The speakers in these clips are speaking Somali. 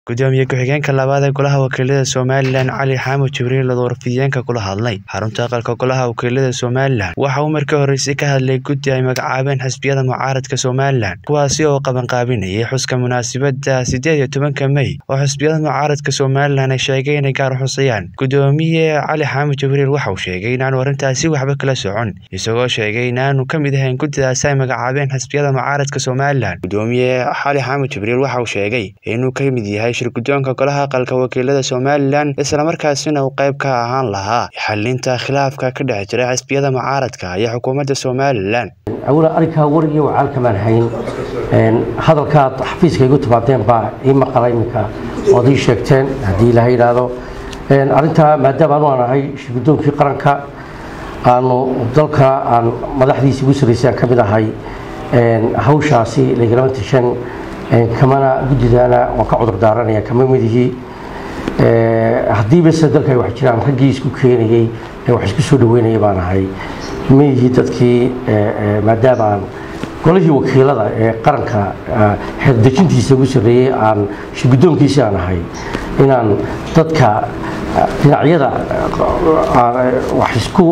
gudoomiye ku-xigeenka labaad ee golaha wakiilada somalilan cali xaamud jibriil oo warfidiyeenka kula hadlay xarunta aqalka golaha wakiilada somalilan waxa uu markii horreysay ka hadlay guddi ay magacaabeen xisbiyada mucaaradka somalilan kuwaasi oo qabanqaabinayay xuska munaasabadda siddeed iyo tobanka mey oo xisbiyada mucaaradka somalilan ay sheegay inay gaar xusayaan gudoomiye cali xaamud jibriil waxa uu sheegay inaanu arrintaasi waxba kala socon isagoo sheegay inaanu ka mid ahayn guddidaasi ay magacaabeen xisbiyada mucaaradka somalilan gudoomiye cali xaamud jibriil waxa uu sheegay inuu ka mid yahay shirgudoonka golaha aqalka wakiilada somalilan islamarkaasina uu qayb ka ahaan lahaa xalinta khilaafka ka dhex jira xisbiyada mucaaradka iyo xukuumadda somalilan awla arrinkaa warigiyo wacaalkamaan hayn hadalkaad xafiiska igu timaadeen baa ii maqala iminka ood ii sheegteen haddii ilaha yidhaahdo arrintaa maadaama anu aan ahay shirgudoonkii qaranka aanu dalka aan madaxdiisa ugu sarraysay aan ka mid ahay hawshaasi lagalama tashan kamana guddidana waan ka cudur daaranaya kama midihii haddiiba se dalka ay wax jiraan raggii isku keenayey ee wax isku soo dhaweynaya baan ahay miyihii dadkii maadaama aan golihii wakiilada ee qaranka xeerdejintiisa ugu sarreeyey aan shirguddoonkiisi aan ahay inaan dadka dhinacyada wax isku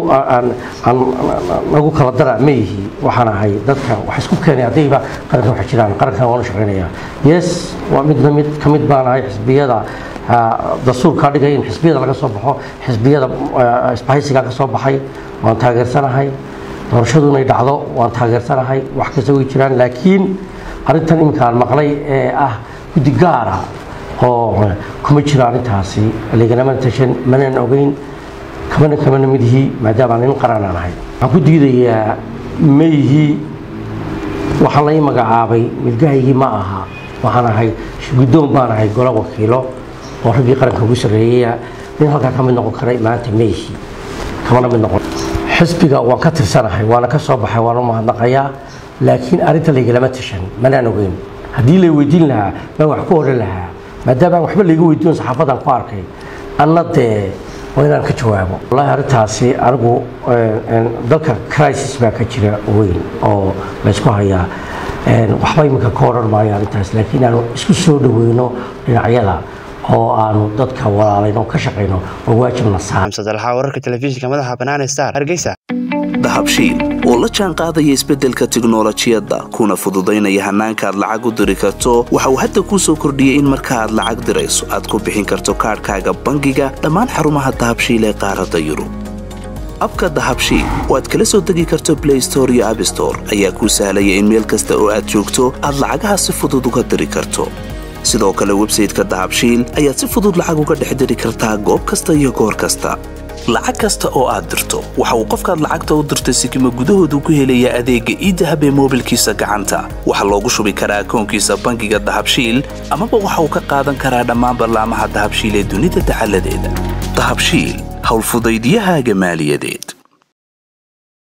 nagu kala dara ma yihi waxaan ahay dadka wax isku keenay haddayba qaranka wax jiraan qarankan waanu shaqaynaya yes waa midna mid ka mid baan ahay xisbiyada dastuurkaa dhigaya in xisbiyada laga soo baxo xisbiyada isbahaysigaa ka soo baxay waan taageersanahay doorashadu inay dhacdo waan taageersanahay wax kasta way jiraan laakiin arrintan iminka aan maqlay ee ah guddi gaara oo kuma jiro arrintaasi laganama tashan manaan ogeyn kamana kamana midihii maadaama nin qaranaan ahay waxaan ku diidayaa mayhii waxaa lai magacaabay milgahaygii ma aha waxaan ahay guddoon baan ahay golo wakiilo oo raggii qaranka ugu sarreeyaya nin halkaa ka mid noqon karay maanta mayhii kamana mid noqon xisbiga waan ka tirsanahay waana ka soo baxay waana mahadnaqayaa laakiin arrinta laygalama tashan manaan ogeyn haddii lay weydiin lahaa baan wax ku odhan lahaa maadaama aan waxba layga weydiin saxaafadan ku arkay anna dee waa inaan ka jawaabo wallahi arrintaasi anigu dalka crisis baa ka jira weyn oo laysku hayaa waxba iminka ka odhan maayo arrintaas laakiin aanu isku soo dhaweyno dhinacyada oo aanu dadka walaalayno ka shaqayno oo waajibna saar xamsadalxa wararka telefishinka madaxa bannaan star hargeysa dahabshiil oo la jaan qaadaya isbeddelka tiknolojiyadda kuna fududaynaya hannaanka aad lacag u diri karto waxa uu hadda kuu soo kordhiyey in marka aad lacag dirayso aad ku bixin karto kaadhkaaga bangiga dhammaan xarumaha dahabshiil ee qaaradda yurub abka dahabshiil oo aad kala soo degi karto blay store iyo abstore ayaa kuu sahlaya in meel kasta oo aad joogto aad lacagaha si fudud uga diri karto sidoo kale websayteka dahabshiil ayaad si fudud lacag uga dhex diri kartaa goob kasta iyo goor kasta lacag kasta oo aad dirto waxa uu qofkaad lacagta u dirtay sikima gudahoodu ku helayaa adeegga iidahab ee moobilkiisa gacanta waxaa loogu shubi karaa akoonkiisa bangiga dahabshiil amaba waxa uu ka qaadan karaa dhammaan ballaamaha dahabshiil ee dunida dacaladeeda dahabshiil howlfudaydyahaaga maaliyadeed